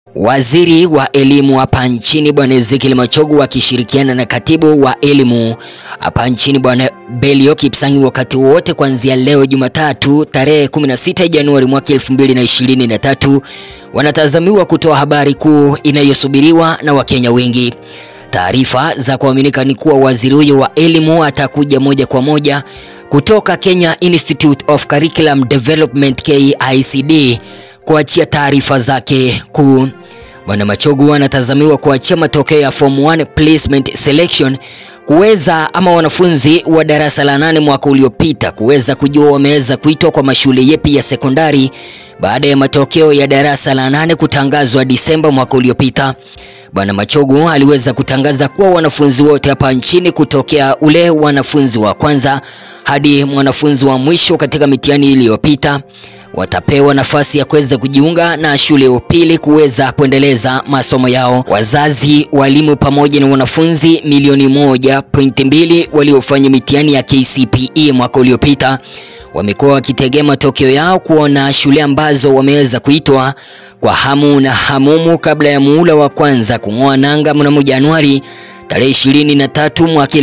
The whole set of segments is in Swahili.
Waziri wa elimu hapa nchini Bwana Ezekiel Machogu akishirikiana na katibu wa elimu hapa nchini Bwana Belio Kipsangi wakati wote kuanzia leo Jumatatu tarehe 16 Januari mwaka 2023 wanatazamiwa kutoa habari kuu inayosubiriwa na Wakenya wengi. Taarifa za kuaminika ni kuwa waziri huyo wa elimu atakuja moja kwa moja kutoka Kenya Institute of Curriculum Development KICD kuachia taarifa zake kuu. Bwana Machogu anatazamiwa kuachia matokeo ya form 1 placement selection kuweza ama wanafunzi wa darasa la nane mwaka uliopita kuweza kujua wameweza kuitwa kwa mashule yepi ya sekondari baada ya matokeo ya darasa la nane kutangazwa Disemba mwaka uliopita. Bwana Machogu aliweza kutangaza kuwa wanafunzi wote hapa nchini kutokea ule wanafunzi wa kwanza hadi mwanafunzi wa mwisho katika mitihani iliyopita watapewa nafasi ya kuweza kujiunga na shule ya upili kuweza kuendeleza masomo yao. Wazazi, walimu pamoja na wanafunzi milioni moja pointi mbili waliofanya mitihani ya KCPE mwaka uliopita wamekuwa wakitegea matokeo yao kuona shule ambazo wameweza kuitwa kwa hamu na hamumu kabla ya muhula wa kwanza kung'oa nanga mnamo Januari tarehe 23 mwaka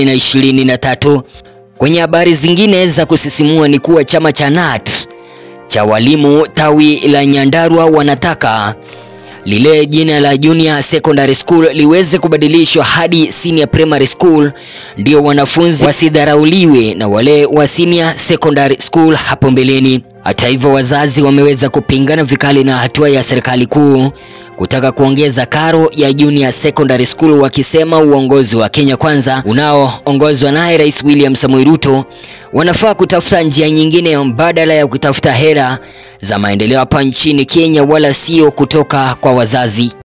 2023. Kwenye habari zingine za kusisimua ni kuwa chama cha NAT cha walimu tawi la Nyandarua wanataka lile jina la Junior Secondary School liweze kubadilishwa hadi Senior Primary School, ndio wanafunzi wasidharauliwe na wale wa Senior Secondary School hapo mbeleni. Hata hivyo, wazazi wameweza kupingana vikali na hatua ya serikali kuu kutaka kuongeza karo ya Junior Secondary School, wakisema uongozi wa Kenya Kwanza unaoongozwa naye Rais William Samoei Ruto wanafaa kutafuta njia nyingine mbadala ya kutafuta hela za maendeleo hapa nchini Kenya, wala sio kutoka kwa wazazi.